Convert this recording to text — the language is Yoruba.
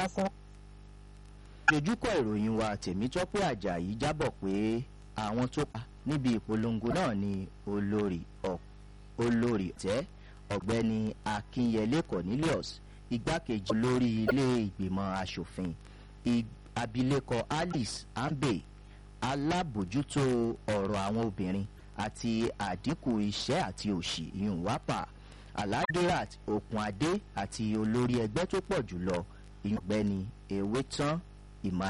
lásán. dojúkọ ìròyìn wa tèmítọ́pẹ́ àjàyí jábọ̀ pé àwọn tó pa níbi ìpolongo náà ni olórí olórí tẹ́ ọ̀gbẹ́ni akínyẹlé cornelius igbákejì olórí ilé ìgbìmọ̀ asòfin abilékọ alice ambe alábòjútó ọ̀rọ̀ àwọn obìnrin àti àdínkù iṣẹ́ àti òṣì ìyún wápà aladirat okunade àti olórí ẹgbẹ́ tó pọ̀ jùlọ ìyún ọ̀gbẹ́ni ewétán ìmọ̀